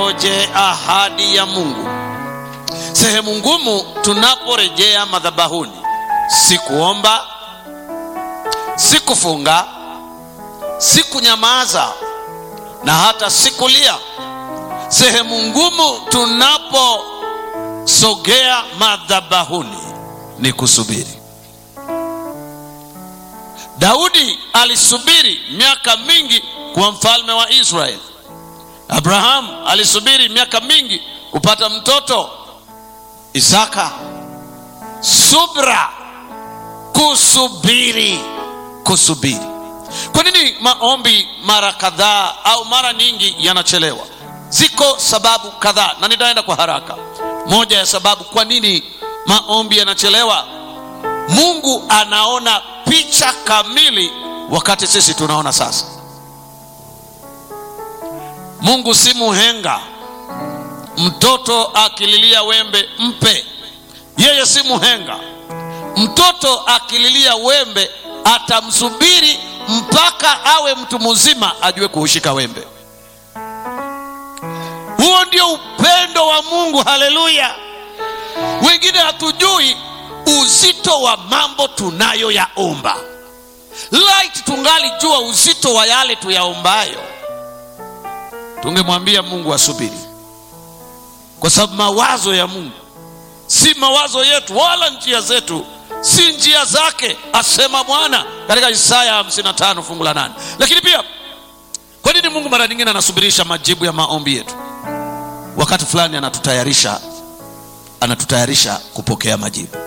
tunangoje ahadi ya Mungu. Sehemu ngumu tunaporejea madhabahuni, si kuomba, si kufunga, si kunyamaza na hata si kulia. Sehemu ngumu tunaposogea madhabahuni ni kusubiri. Daudi alisubiri miaka mingi kuwa mfalme wa Israeli. Abrahamu alisubiri miaka mingi kupata mtoto Isaka. Subra, kusubiri, kusubiri. Kwa nini maombi mara kadhaa au mara nyingi yanachelewa? Ziko sababu kadhaa na nitaenda kwa haraka. Moja ya sababu kwa nini maombi yanachelewa, Mungu anaona picha kamili wakati sisi tunaona sasa. Mungu si muhenga. Mtoto akililia wembe mpe, yeye si muhenga. Mtoto akililia wembe atamsubiri mpaka awe mtu mzima ajue kuushika wembe. Huo ndio upendo wa Mungu. Haleluya! Wengine hatujui uzito wa mambo tunayoyaomba. Light tungali jua uzito wa yale tuyaombayo, tungemwambia Mungu asubiri, kwa sababu mawazo ya Mungu si mawazo yetu, wala njia zetu si njia zake, asema Bwana katika Isaya 55 fungu la 8. Lakini pia kwa nini Mungu mara nyingine anasubirisha majibu ya maombi yetu? Wakati fulani anatutayarisha, anatutayarisha kupokea majibu.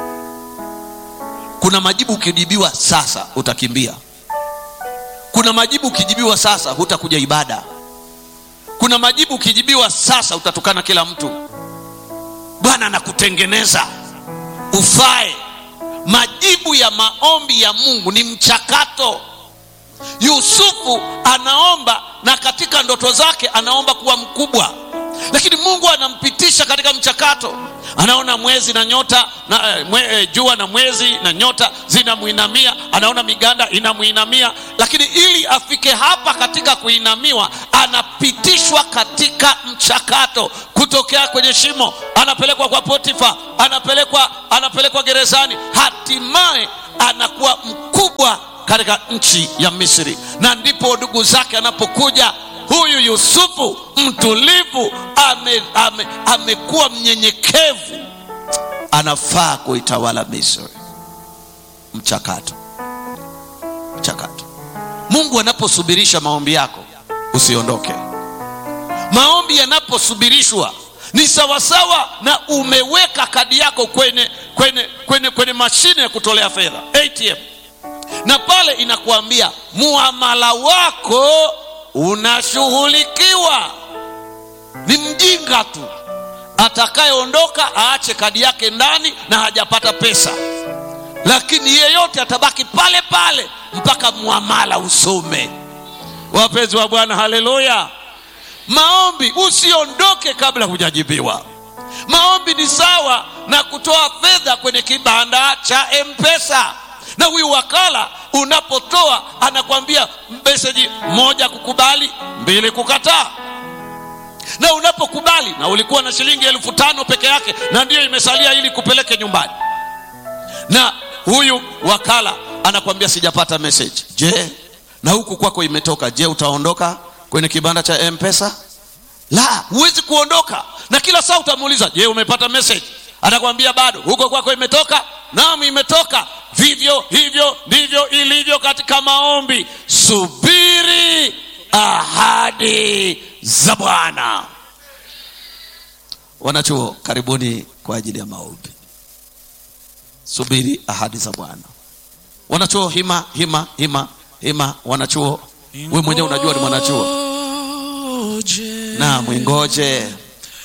Kuna majibu ukijibiwa sasa utakimbia. Kuna majibu ukijibiwa sasa hutakuja ibada. Kuna majibu ukijibiwa sasa utatukana kila mtu. Bwana anakutengeneza ufae. Majibu ya maombi ya Mungu ni mchakato. Yusufu anaomba na katika ndoto zake anaomba kuwa mkubwa, lakini Mungu anampitisha katika mchakato. Anaona mwezi na nyota na, mwe, eh, jua na mwezi na nyota zinamwinamia, anaona miganda inamwinamia, lakini ili afike hapa katika kuinamiwa, anapitishwa katika mchakato, kutokea kwenye shimo, anapelekwa kwa Potifa, anapelekwa anapelekwa gerezani, hatimaye anakuwa mkubwa katika nchi ya Misri, na ndipo ndugu zake anapokuja huyu Yusufu mtulivu, amekuwa ame, amekuwa mnyenyekevu, anafaa kuitawala Misri. Mchakato, mchakato. Mungu anaposubirisha maombi yako, usiondoke. Maombi yanaposubirishwa ni sawasawa na umeweka kadi yako kwenye, kwenye, kwenye, kwenye mashine ya kutolea fedha ATM, na pale inakuambia muamala wako unashughulikiwa. Ni mjinga tu atakayeondoka aache kadi yake ndani na hajapata pesa, lakini yeyote atabaki pale pale mpaka muamala usome. Wapenzi wa Bwana, haleluya! Maombi, usiondoke kabla hujajibiwa. Maombi ni sawa na kutoa fedha kwenye kibanda cha M-Pesa na huyu wakala unapotoa anakwambia meseji moja, kukubali; mbili, kukataa. Na unapokubali na ulikuwa na shilingi elfu tano peke yake na ndiyo imesalia ili kupeleke nyumbani, na huyu wakala anakwambia sijapata meseji. Je, na huku kwako imetoka? Je, utaondoka kwenye kibanda cha M-Pesa? La, huwezi kuondoka, na kila saa utamuuliza, je, umepata meseji? Atakwambia bado. Huko kwako imetoka? Naam, imetoka. Vivyo hivyo ndivyo ilivyo katika maombi. Subiri ahadi za Bwana. Wanachuo, karibuni kwa ajili ya maombi. Subiri ahadi za Bwana. Wanachuo, hima hima hima hima. Wanachuo, we mwenyewe unajua ni mwanachuo. Naam, ingoje